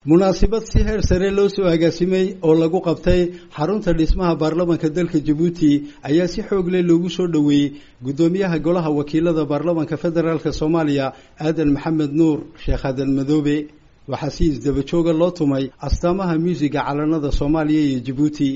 munaasabad si heer sare loo soo agaasimay oo lagu qabtay xarunta dhismaha baarlamanka dalka jabuuti ayaa si xoog leh loogu soo dhoweeyey guddoomiyaha golaha wakiilada baarlamanka federaalk soomaaliya aadan maxamed nuur sheekh aadan madoobe waxaa si isdaba jooga loo tumay astaamaha muusiga calanada soomaaliya iyo jabuuti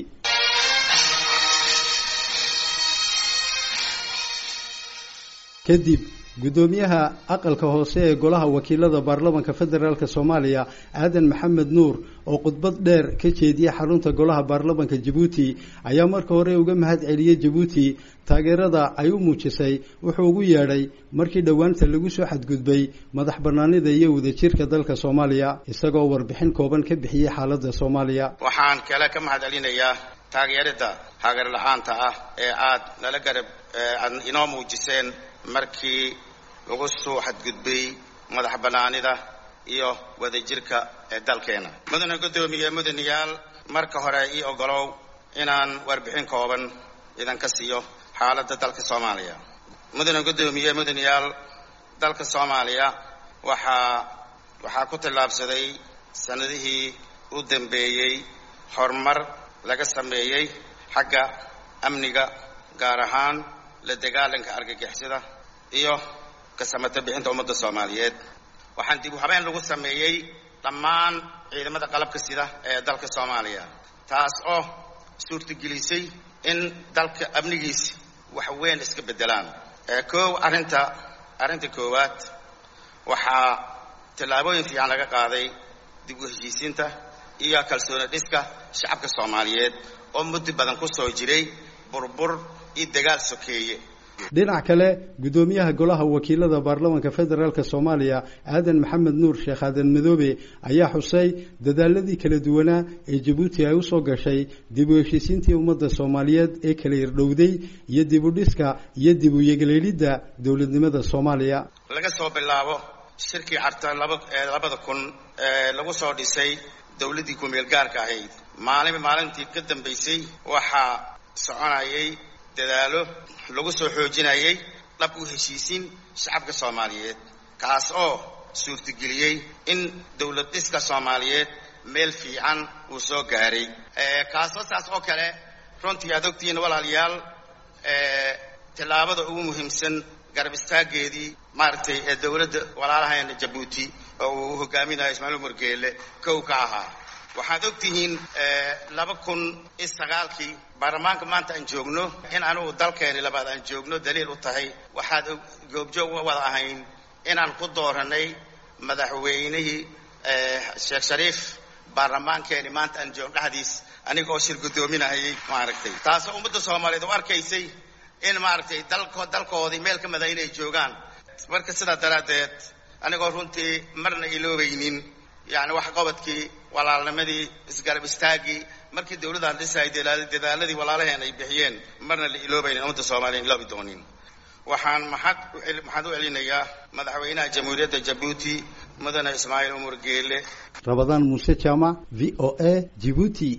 kadib guddoomiyaha aqalka hoose ee golaha wakiilada baarlamanka federaalk soomaaliya aadan maxamed nuur oo khudbad dheer ka jeediyey xarunta golaha baarlamanka jabuuti ayaa marka hore uga mahad celiyey jabuuti taageerada ay u muujisay wuxuu ugu yeedhay markii dhowaanta lagu soo xadgudbay madax banaanida iyo wadajirka dalka soomaaliya isagoo warbixin kooban ka bixiyey xaaladda soomaaliya waxaan kale ka mahad celinayaa taageerada hagar la-aanta ah ee aad nala garab aad inoo muujiseen markii lagu soo xadgudbay madax bannaanida iyo wadajirka ee dalkeena mudane guddoomiye mudanayaal marka hore ii ogolow inaan warbixin kooban idinka siiyo xaaladda dalka soomaaliya mudane guddoomiye mudanayaal dalka soomaaliya waxaa waxaa ku tallaabsaday sanadihii u dambeeyey horumar laga sameeyey xagga amniga gaar ahaan la dagaalanka argagixisada iyo kasamata bixinta ummadda soomaaliyeed waxaan dib u habeen lagu sameeyey dhammaan ciidamada qalabka sida ee dalka soomaaliya taas oo suurtagelisay in dalka amnigiisi wax weyn iska beddelaan koow arrinta arrinta koowaad waxaa tallaabooyin fiican laga qaaday dib u heshiisiinta iyo kalsooni dhiska shacabka soomaaliyeed oo muddo badan ku soo jiray burbur iyo dagaal sokeeye dhinac kale guddoomiyaha golaha wakiilada baarlamanka federaalk soomaaliya aadan maxamed nuur sheekh aadan madoobe ayaa xusay dadaaladii kala duwanaa ee jabuuti ay usoo gashay dib u heshiisiintii ummadda soomaaliyeed ee kala irdhowday iyo dib u dhiska iyo dib u yegleelidda dowladnimada soomaaliya laga soo bilaabo shirkii carta laba labada kun ee lagu soo dhisay dowladdii ku-meel gaarka ahayd maalin maalintii ka dambaysay waxaa soconayay dadaalo lagu soo xoojinayay dhab u heshiisiin shacabka soomaaliyeed kaas oo suurtageliyey in dowlad dhiska soomaaliyeed meel fiican uu soo gaaray kaasoo saas oo kale runtii aad ogtihiin walaalayaal tallaabada ugu muhiimsan garab istaageedii maaragtay ee dowladda walaalaheena jabuuti oo uu hogaaminayo ismaaciil umar geele kow ka ahaa waxaad og tihiin laba kun iyo sagaalkii baarlamaanka maanta aan joogno in anugu dalkeeni labaad aan joogno daliil u tahay waxaad goobjoog wada ahayn inaan ku dooranay madaxweynihii sheekh shariif baarlamaankeeni maanta aan joogno dhexdiis aniga oo shir guddoominahayay maaragtay taasoo ummadda soomaaliyeed u arkaysay in maaragtay dalko dalkoodii meel ka mida inay joogaan marka sidaa daraaddeed anigoo runtii marna iloobaynin yani wax qabadkii walaalnimadii isgarab istaagii markii dawladaan dhisay dadaaladii walaalaheen ay bixiyeen marna la iloobaynin ummadda soomaliya iloobi doonin waxaan maxad maxaad u celinayaa madaxweynaha jamhuuriyadda jabuuti mudane ismaaciil umar geele rabadaan muuse jaamac v o a jibuuti